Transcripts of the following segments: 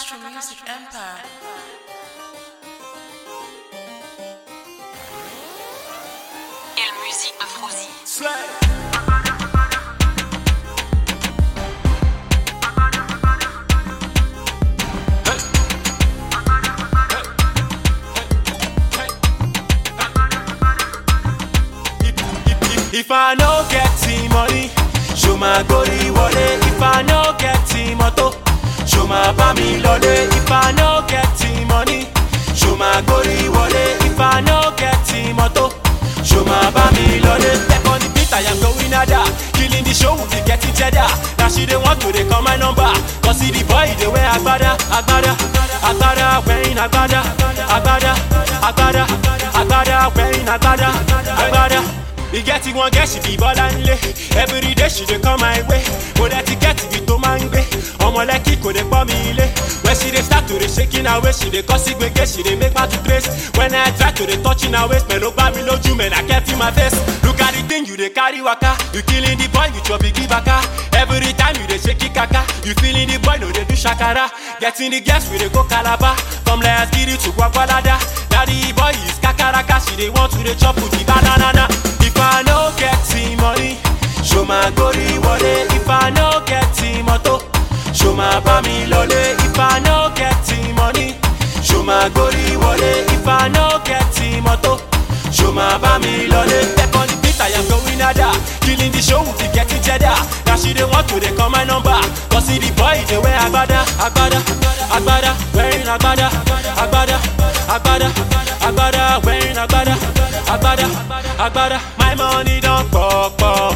Castro Music Empire. Quelle musique de Frozy. Slay. If I no get the money, show my gory wallet. If I no get the moto, show my bami lole. If I no get the money, show my gory wallet. If I no get the moto, show my bami lole. Step on the beat, I am going ada. Killing the show, we getting cheddar. Now she they want to they call my number. Cause see the boy they wear agbada, agbada, agbada, wearing agbada, agbada, agbada, agbada, wearing agbada, agbada. E get it one girl she be bọ́lá ńlé every day she dey come my way mo dẹ̀ ti get ibi tó máa ń gbé ọmọ lẹ́kì kò dé pọ́ mi ilé when she dey start to dey shaking her waist she dey cause gbege she dey make my to trace when I try to dey touching her waist pẹ̀lú gbá mi lójú mẹ́ na kẹ́ fi my face look at the thing you dey carry waka you killing the boy with your bigi baka every time you dey shake it kaka you feeling the boy no dey do shakara getting the girls we dey go calabar come let's get it to gwagwalada na the boy is kakaraka she dey want to dey chop with the banana. If I no get the money, show my gory wallet. If I no get the moto, show my bami lole. If I no get the money, show my gory wallet. If I no get the moto, show my bami lole. Step on the beat, I am going ada. Killing the show, we getting cheddar. Now she dey want to dey call my number. Cause see the boy dey wear agbada, agbada, agbada, wearing agbada, agbada, agbada, agbada, wearing agbada, agbada, agbada. My money don pọ̀pọ̀.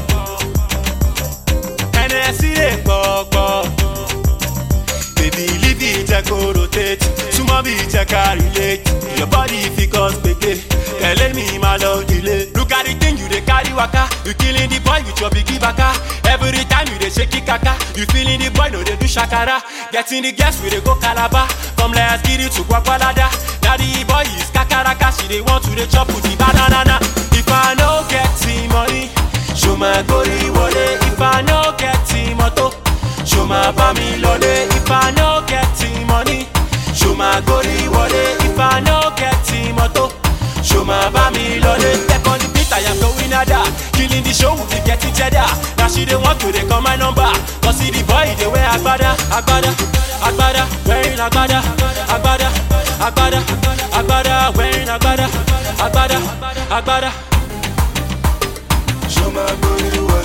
Hennessy dey pọ̀pọ̀. Baby leave the jẹ́ kó rotate. Súnmọ́ bí jẹ́ ká relate. Your body fit cause gbege. Tẹ̀lé mi máa lọ delay. Look at the thing you dey carry waka. You killing the boy with your bigi baka. Every time you dey shake it kaka. You feeling the boy no dey do shakara. Getting the girls we dey go calabar. Come let's get it to gwagwalada. Na the boy is kakaraka. She dey want to dey chop with the banana. If I no get the money, show my gory wallet. If I no get the moto, show my bami lole. If I no get the money, show my gory wallet. If I no get the moto, show my bami lole. Step on the beat, I am going ada. Killing the show, we getting cheddar. Now she dey want to dey call my number. Cause see the boy dey wear agbada, agbada, agbada, wearing agbada, agbada, agbada, agbada, wearing agbada, agbada, agbada. Show my booty